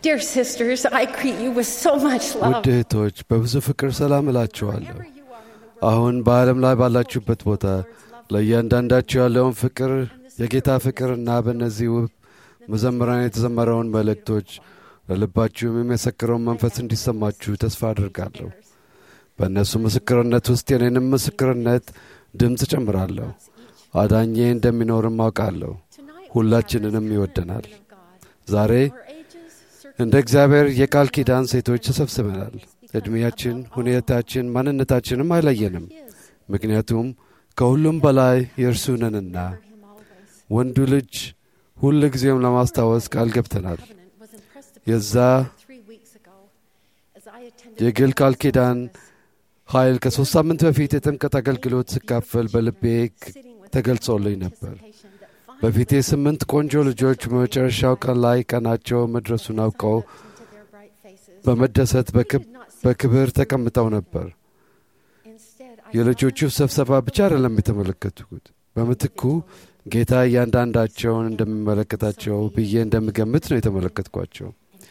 Dear sisters, I greet you with so much love. ውድ እህቶች በብዙ ፍቅር ሰላም እላችኋለሁ። Wherever you are in the world, አሁን በዓለም ላይ ባላችሁበት ቦታ ለእያንዳንዳችሁ ያለውን ፍቅር የጌታ ፍቅርና በእነዚህ ውብ መዘምራን የተዘመረውን መልእክቶች ለልባችሁም የሚመሰክረውን መንፈስ እንዲሰማችሁ ተስፋ አድርጋለሁ። በእነሱ ምስክርነት ውስጥ የኔንም ምስክርነት ድምፅ ጨምራለሁ። አዳኜ እንደሚኖርም አውቃለሁ። tonight ሁላችንንም ይወደናል። of God. ዛሬ Our ages, እንደ እግዚአብሔር የቃል ኪዳን ሴቶች ተሰብስበናል። ዕድሜያችን፣ ሁኔታችን፣ ማንነታችንም አይለየንም። ምክንያቱም ከሁሉም በላይ የእርሱ ነንና him always. ወንዱ ልጅ ሁል ጊዜም ለማስታወስ ቃል ገብተናል። Covenant was impressed upon የዛ me three weeks ago as I attended የግል the ቃል ኪዳን service, ኃይል ከሦስት ሳምንት በፊት የጥምቀት አገልግሎት ስካፈል በልቤ ክ- sitting with ተገልጾልኝ ነበር። anticipation that በፊቴ ስምንት ቆንጆ ልጆች በመጨረሻው ቀን ላይ ቀናቸው መድረሱን አውቀው into their bright faces. በመደሰት በክብ- በክብር ተቀምጠው ነበር። Instead, I የልጆቹ ስብሰባ ብቻ አይደለም የተመለከትኩት። በምትኩ ጌታ እያንዳንዳቸውን እንደሚመለከታቸው ብዬ እንደምገምት ነው የተመለከትኳቸው።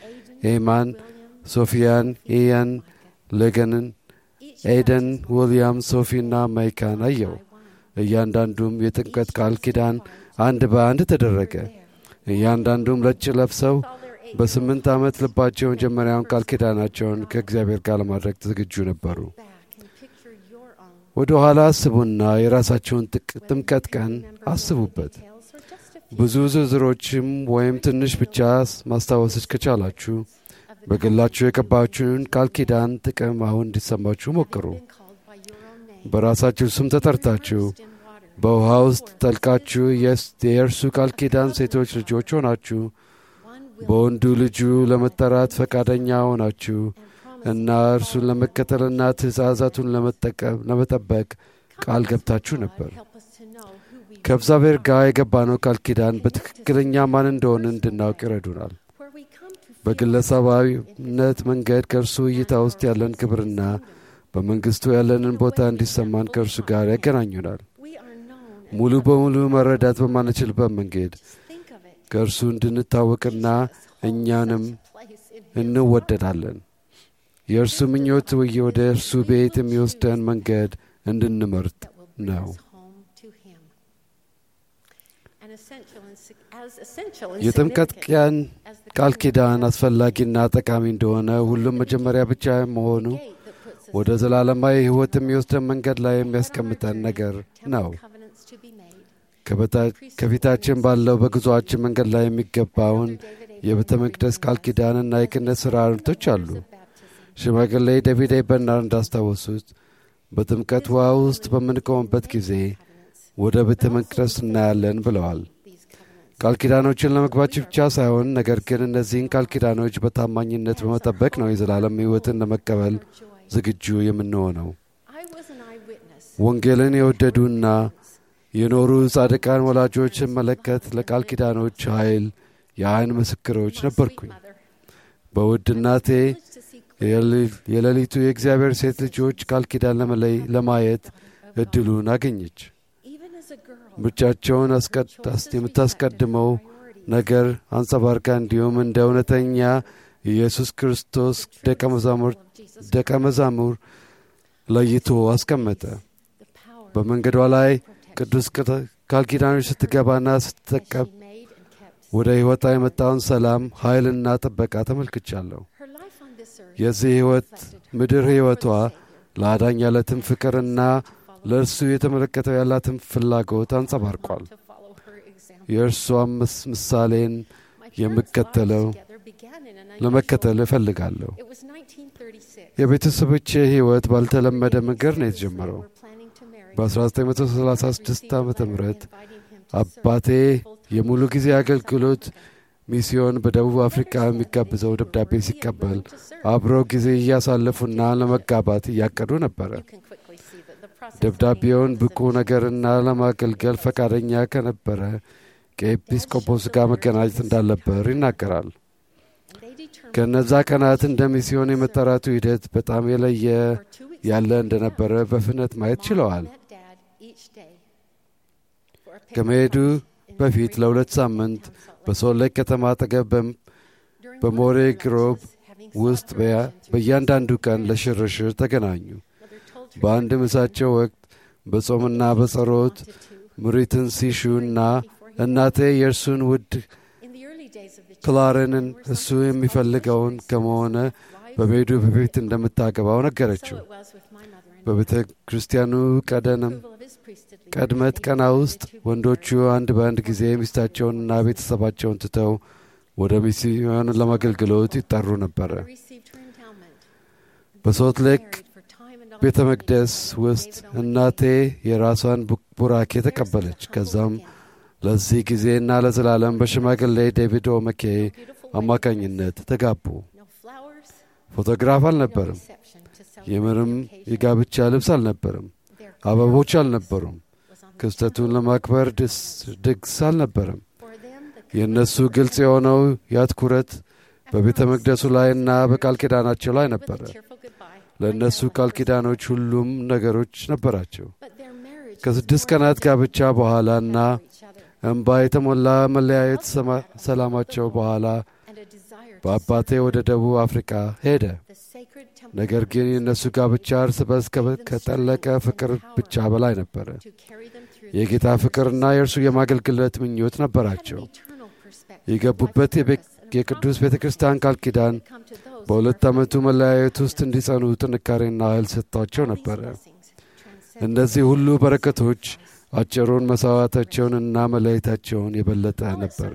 ኤማን፣ ሶፊያን፣ ኢያን፣ ሌገንን፣ ኤደን፣ ዊልያም፣ ሶፊና ማይካን አየው። እያንዳንዱም የጥምቀት ቃል ኪዳን አንድ በአንድ ተደረገ። እያንዳንዱም ነጭ ለብሰው በስምንት ዓመት ልባቸው የመጀመሪያውን ቃል ኪዳናቸውን ከእግዚአብሔር ጋር ለማድረግ ዝግጁ ነበሩ። back and picture your own ወደ ኋላ አስቡና የራሳቸውን ጥቅ- ጥምቀት ቀን አስቡበት። details or just a few ብዙ ዝርዝሮችም ወይም ትንሽ ብቻ ማስታወስች ከቻላችሁ በግላችሁ የቀባችሁን ቃል ኪዳን ጥቅም አሁን እንዲሰማችሁ ሞክሩ። been called by your own name. በራሳችሁ ስም ተጠርታችሁ Immersed in water. በውሃ ውስጥ ጠልቃችሁ የስ- የእርሱ ቃል ኪዳን ሴቶች ልጆች ሆናችሁ One will በወንዱ ልጁ ለመጠራት ፈቃደኛ ሆናችሁ እና እርሱን ለመከተልና ትእዛዛቱን ለመጠቀም ለመጠበቅ ቃል ገብታችሁ ነበር። help us to know who we ከእግዚአብሔር ጋር የገባነው ቃል ኪዳን በትክክለኛ ማን እንደሆነ እንድናውቅ ይረዱናል። where we come to feel በግለሰባዊነት መንገድ ከእርሱ እይታ ውስጥ ያለን ክብርና በመንግሥቱ ያለንን ቦታ እንዲሰማን ከእርሱ ጋር ያገናኙናል። we are known ሙሉ በሙሉ መረዳት በማንችልበት መንገድ think of it ከእርሱ እንድንታወቅና እኛንም place in እንወደዳለን። የእርሱ ምኞት ወይ- ወደ እርሱ ቤት የሚወስደን መንገድ እንድንመርጥ that will bring ነው። us home to him and essential and sig- as essential and የጥምቀት significant ቀን as the ቃል covenant ኪዳን አስፈላጊና ጠቃሚ እንደሆነ ሁሉም መጀመሪያ ብቻ መሆኑ gate that puts us ወደ ዘላለማዊ ሕይወት የሚወስደን መንገድ ላይ የሚያስቀምጠን ነገር ነው። covenants to be made ከበታ- ከፊታችን ባለው በጉዞአችን መንገድ ላይ የሚገባውን የቤተ መቅደስ ቃል ኪዳንና የክህነት ሥርዓቶች አሉ። of baptism ሽማግሌ ዴቪድ ኤ በርናርድ እንዳስታወሱት በጥምቀት ውሃ ውስጥ በምንቆምበት ጊዜ ወደ ቤተ መቅደስ እናያለን ብለዋል። these covenants ቃል ኪዳኖችን ለመግባት ብቻ ሳይሆን ነገር ግን እነዚህን ቃል ኪዳኖች በታማኝነት በመጠበቅ ነው የዘላለም ሕይወትን ለመቀበል joy ዝግጁ የምንሆነው። I was an eyewitness ወንጌልን የወደዱና የኖሩ ጻድቃን ወላጆች ስመለከት ለቃል ኪዳኖች ኃይል የዓይን ምስክሮች ነበርኩኝ። mother በውድ እናቴ privileged to see የሌሊ- የሌሊቱ የእግዚአብሔር ሴት ልጆች ቃል ኪዳን ለመለይ ለማየት እድሉን አገኘች። even as a girl ምርጫቸውን አስቀድ- አስ- የምታስቀድመው ነገር አንጸባርቃ እንዲሁም እንደ እውነተኛ ኢየሱስ ክርስቶስ ደቀ መዛሙር Jesus ደቀ መዛሙር ለይቶ አስቀመጠ። the power በመንገዷ ላይ ቅዱስ ቅጥ- ቃል ኪዳኖች ስትገባና ስትጠቀም she made and kept ወደ ሕይወቷ የመጣውን ሰላም ኃይልና ጥበቃ ተመልክቻለሁ። her life on this earth የዚህ ሕይወት ምድር ሕይወቷ ለአዳኝ ያለትን ፍቅርና ለእርሱ የተመለከተው ያላትን ፍላጎት አንጸባርቋል። to follow her example የእርሷም ምስ- ምሳሌን my parents' የምከተለው lives together began in an unusual ለመከተል እፈልጋለሁ። It was 1936 የቤተሰቦቼ ሕይወት ባልተለመደ መንገድ ነው የተጀመረው። We're planning to marry. በ1936 ዓ ም Inviting him to አባቴ የሙሉ ጊዜ አገልግሎት ሚስዮን በደቡብ አፍሪካ የሚጋብዘው ደብዳቤ ሲቀበል አብረው ጊዜ እያሳለፉና ለመጋባት እያቀዱ ነበረ። You can quickly see that the process ደብዳቤውን ብቁ ነገርና ለማገልገል ፈቃደኛ ከነበረ ከኤጲስቆጶስ ጋር መገናኘት እንዳለበር ይናገራል። and they determined ከእነዛ ቀናት እንደ ሚስዮን የመጠራቱ ሂደት በጣም የለየ for two weeks ያለ እንደነበረ በፍጥነት ማየት ችለዋል። met dad each day for a ከመሄዱ Pentecost in በፊት Spring ለሁለት Lake ሳምንት Town, Salt Lake በሶልት ሌክ ከተማ አጠገብ በም- During በሞሬ one of the ግሮብ lectures, having ውስጥ sought በያ- permission to በእያንዳንዱ ቀን ለሽርሽር ተገናኙ። Mother told her በአንድ ምሳቸው ወቅት በጾምና በጸሎት wanted to. ምሪትን ሲሹና እናቴ የእርሱን ውድ In the early days of the church, ክላርንን there were እሱ sometimes የሚፈልገውን called ከመሆነ missionaries, በቤቱ በፊት እንደምታገባው wives. So ነገረችው። it was with my mother and በቤተ ክርስቲያኑ ቀደንም approval of his priesthoodly ቀድመት duties, ቀና they ውስጥ too ወንዶቹ married. አንድ በአንድ ጊዜ ሚስታቸውንና ቤተሰባቸውን ትተው ወደ ሚስዮን ለማገልግሎት ይጠሩ ነበረ። They received her endowment. And በሶልት they ሌክ married for time and ቤተ honor. መቅደስ ውስጥ David Owen እናቴ የራሷን ቡ- ቡራኬ There's ተቀበለች። the humble ከዛም again. ለዚህ ጊዜና ለዘላለም በሽማግሌ ዴቪድ ኦመኬ Beautiful አማካኝነት ተጋቡ። No flowers, ፎቶግራፍ no አልነበርም። reception to celebrate የምንም the occasion. የጋብቻ ልብስ አልነበርም። Their አበቦች focus አልነበሩም። was on the ክስተቱን eternal ለማክበር love of ድስ Christ. ድግስ አልነበረም። For them, the የእነሱ commitment ግልጽ of የሆነው ያትኩረት and በቤተ promise መቅደሱ ላይና በቃል ኪዳናቸው ላይ with a ነበረ። tearful goodbye. ለእነሱ Like that ቃል of ኪዳኖች ሁሉም ነገሮች ነበራቸው። But their marriage was ከስድስት more ቀናት than ጋብቻ just በኋላና for each other እንባ የተሞላ መለያየት ሰማ- ሰላማቸው በኋላ and a desire to በአባቴ serve ወደ ደቡብ አፍሪካ ሄደ። the sacred temple ነገር ግን የእነሱ ጋብቻ እርስ በርስ ከበ- ከጠለቀ ፍቅር ብቻ በላይ ነበረ። to carry them through የጌታ the ፍቅርና የእርሱ የማገልግለት ምኞት ነበራቸው። የገቡበት የቤ- የቅዱስ ቤተ ክርስቲያን ቃል ኪዳን በሁለት ዓመቱ መለያየት ውስጥ እንዲጸኑ ጥንካሬና ኃይል ሰጥቷቸው ነበረ። እነዚህ ሁሉ በረከቶች አጭሩን መሥዋዕታቸውንና መለየታቸውን የበለጠ ነበር።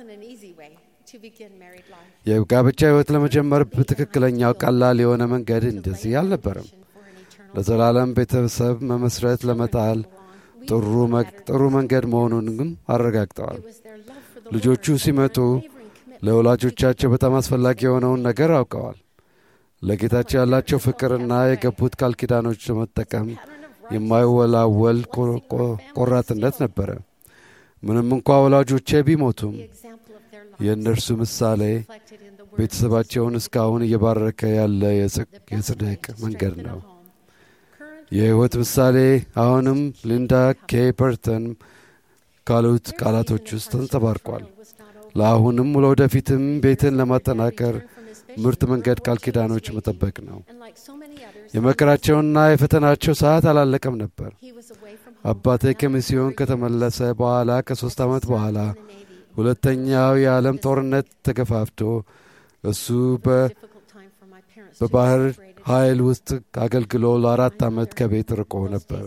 የጋብቻ ሕይወት ለመጀመር በትክክለኛው ቀላል የሆነ መንገድ እንደዚህ አልነበረም። ለዘላለም ቤተሰብ መመስረት ለመጣል ጥሩ መግ- ጥሩ መንገድ መሆኑን ግን አረጋግጠዋል። ልጆቹ ሲመጡ ለወላጆቻቸው በጣም አስፈላጊ የሆነውን ነገር አውቀዋል። ለጌታቸው ያላቸው ፍቅርና የገቡት ቃል ኪዳኖች ለመጠቀም የማይወላወል ቆ- ቆ- ቆራጥነት ነበረ። ምንም እንኳ ወላጆቼ ቢሞቱም የእነርሱ ምሳሌ ቤተሰባቸውን እስካሁን እየባረከ ያለ የጽ- የጽድቅ መንገድ ነው። የሕይወት ምሳሌ አሁንም ሊንዳ ኬ ፐርተን ካሉት ቃላቶች ውስጥ ተንጸባርቋል። ለአሁንም ለወደፊትም ቤትን ለማጠናከር ምርጥ መንገድ ቃል ኪዳኖች መጠበቅ ነው። የመከራቸውና የፈተናቸው ሰዓት አላለቀም ነበር። አባቴ ከሚስዮን ከተመለሰ በኋላ ከሦስት ዓመት በኋላ ሁለተኛው የዓለም ጦርነት ተገፋፍቶ እሱ በ- በባህር ኃይል ውስጥ አገልግሎ ለአራት ዓመት ከቤት ርቆ ነበረ።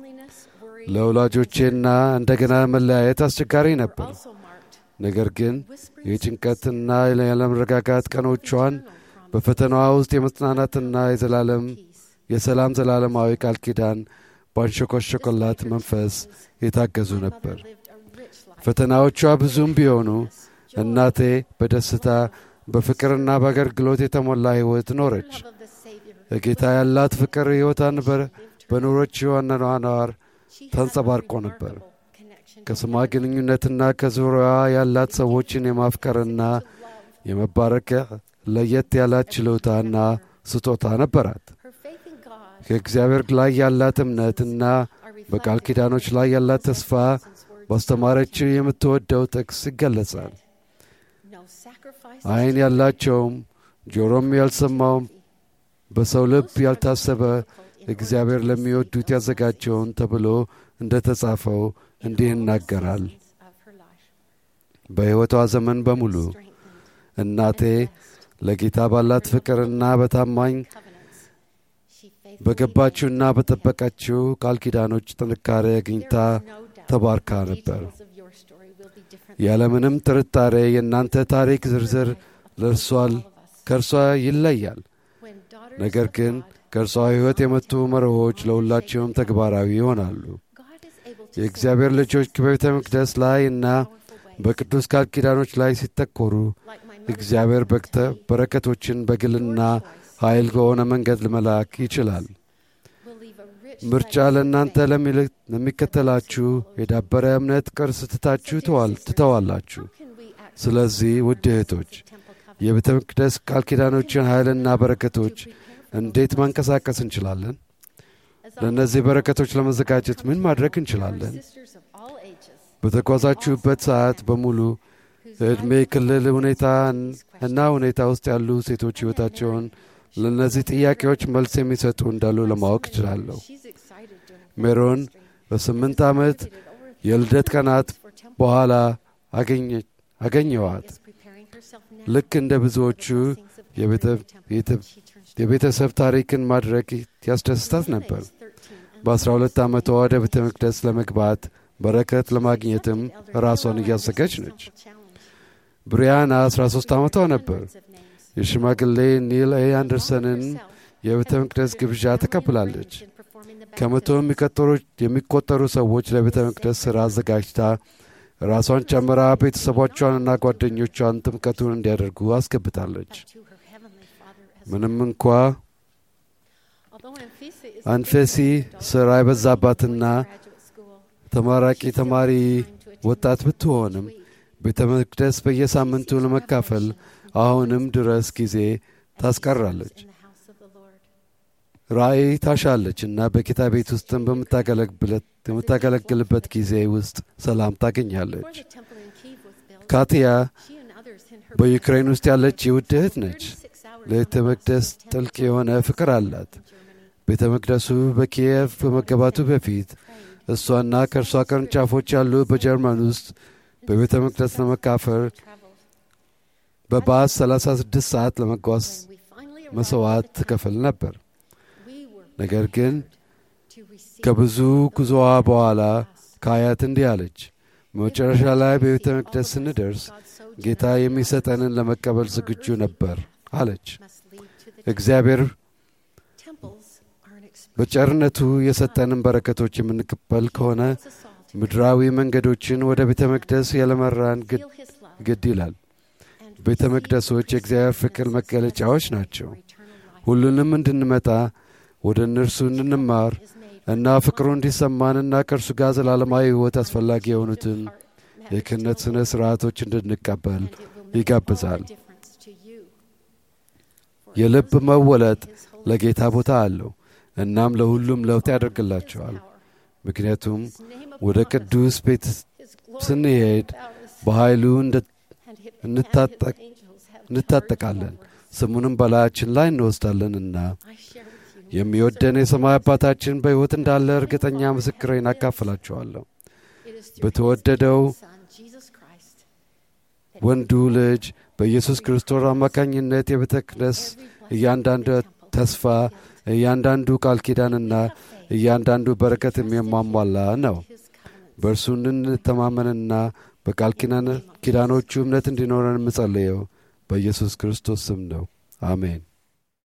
ለወላጆቼና እንደገና መለያየት አስቸጋሪ ነበር። ነገር ግን የጭንቀትና ያለመረጋጋት ቀኖቿን በፈተናዋ ውስጥ የመጽናናትና የዘላለም የሰላም ዘላለማዊ ቃል ኪዳን ባንሸኮሸኮላት መንፈስ የታገዙ ነበር። ፈተናዎቿ ብዙም ቢሆኑ እናቴ በደስታ በፍቅርና በአገልግሎት የተሞላ ሕይወት ኖረች። ለጌታ ያላት ፍቅር ሕይወቷን በ- በኖሮችው አኗኗር ተንጸባርቆ ነበር። ከስሟ ግንኙነትና ከዙሪያዋ ያላት ሰዎችን የማፍቀርና የመባረክ ለየት ያላት ችሎታና ስጦታ ነበራት። ከእግዚአብሔር ላይ ያላት እምነትና በቃል ኪዳኖች ላይ ያላት ተስፋ ባስተማረችው የምትወደው ጥቅስ ይገለጻል። ዓይን ያላቸውም ጆሮም ያልሰማውም በሰው ልብ ያልታሰበ እግዚአብሔር ለሚወዱት ያዘጋጀውን ተብሎ እንደ ተጻፈው እንዲህ ይናገራል። በሕይወቷ ዘመን በሙሉ እናቴ ለጌታ ባላት ፍቅርና በታማኝ በገባችውና በጠበቀችው ቃል ኪዳኖች ጥንካሬ አግኝታ ተባርካ ነበር። ያለምንም ጥርጣሬ የእናንተ ታሪክ ዝርዝር ለእርሷል ከእርሷ ይለያል። ነገር ግን ከእርሷ ሕይወት የመጡ መርሆች ለሁላቸውም ተግባራዊ ይሆናሉ። የእግዚአብሔር ልጆች በቤተ መቅደስ ላይ እና በቅዱስ ቃል ኪዳኖች ላይ ሲተኮሩ እግዚአብሔር በክተ በረከቶችን በግልና ኃይል በሆነ መንገድ ለመላክ ይችላል። ምርጫ ለእናንተ ለሚል- ለሚከተላችሁ የዳበረ እምነት ቅርስ ትታችሁ ተዋል- ትተዋላችሁ። ስለዚህ ውድ እህቶች የቤተ መቅደስ ቃል ኪዳኖችን ኃይልና በረከቶች እንዴት ማንቀሳቀስ እንችላለን? ለእነዚህ በረከቶች ለመዘጋጀት ምን ማድረግ እንችላለን? በተጓዛችሁበት ሰዓት በሙሉ ዕድሜ ክልል ሁኔታ እና ሁኔታ ውስጥ ያሉ ሴቶች ሕይወታቸውን ለእነዚህ ጥያቄዎች መልስ የሚሰጡ እንዳሉ ለማወቅ እችላለሁ። ሜሮን በስምንት ዓመት የልደት ቀናት በኋላ አገኘዋት። ልክ እንደ ብዙዎቹ የቤተሰብ ታሪክን ማድረግ ያስደስታት ነበር። በአስራ ሁለት ዓመቷ ወደ ቤተ መቅደስ ለመግባት በረከት ለማግኘትም ራሷን እያዘጋጅ ነች። ብሪያና 13 ዓመቷ ነበር። የሽማግሌ ኒል ኤ አንደርሰንን የቤተ መቅደስ ግብዣ ተቀብላለች። ከመቶ የሚቆጠሩ ሰዎች ለቤተ መቅደስ ሥራ አዘጋጅታ ራሷን ጨምራ ቤተሰቦቿንና ጓደኞቿን ጥምቀቱን እንዲያደርጉ አስገብታለች። ምንም እንኳ አንፌሲ ሥራ የበዛባትና ተመራቂ ተማሪ ወጣት ብትሆንም ቤተ መቅደስ በየሳምንቱ ለመካፈል አሁንም ድረስ ጊዜ ታስቀራለች። ራእይ ታሻለች እና በጌታ ቤት ውስጥም በምታገለግልበት ጊዜ ውስጥ ሰላም ታገኛለች። ካቲያ በዩክሬን ውስጥ ያለች የውድ እህት ነች። ለቤተ መቅደስ ጥልቅ የሆነ ፍቅር አላት። ቤተ መቅደሱ በኪየቭ በመገባቱ በፊት እሷና ከእርሷ ቅርንጫፎች ያሉ በጀርመን ውስጥ በቤተ መቅደስ ለመካፈል በባስ 36 ሰዓት ለመጓዝ መሥዋዕት ትከፍል ነበር። ነገር ግን ከብዙ ጉዞዋ በኋላ ከአያት እንዲህ አለች። መጨረሻ ላይ በቤተ መቅደስ ስንደርስ ጌታ የሚሰጠንን ለመቀበል ዝግጁ ነበር አለች። እግዚአብሔር በቸርነቱ የሰጠንን በረከቶች የምንቀበል ከሆነ ምድራዊ መንገዶችን ወደ ቤተ መቅደስ ያለመራን ግድ ይላል። ቤተ መቅደሶች የእግዚአብሔር ፍቅር መገለጫዎች ናቸው። ሁሉንም እንድንመጣ ወደ እነርሱ እንድንማር እና ፍቅሩ እንዲሰማንና ከእርሱ ጋር ዘላለማዊ ሕይወት አስፈላጊ የሆኑትን የክህነት ሥነ ሥርዓቶች እንድንቀበል ይጋብዛል። የልብ መወለጥ ለጌታ ቦታ አለው። እናም ለሁሉም ለውጥ ያደርግላቸዋል። ምክንያቱም ወደ ቅዱስ ቤት ስንሄድ በኃይሉ እንታጠቃለን፣ ስሙንም በላያችን ላይ እንወስዳለንና የሚወደን የሰማይ አባታችን በሕይወት እንዳለ እርግጠኛ ምስክሬን አካፍላችኋለሁ። በተወደደው ወንዱ ልጅ በኢየሱስ ክርስቶስ አማካኝነት የቤተ መቅደስ እያንዳንዱ ተስፋ እያንዳንዱ ቃል ኪዳንና እያንዳንዱ በረከት የሚያሟላ ነው። በእርሱ እንድንተማመንና በቃል ኪዳኖቹ እምነት እንዲኖረን የምጸልየው በኢየሱስ ክርስቶስ ስም ነው። አሜን።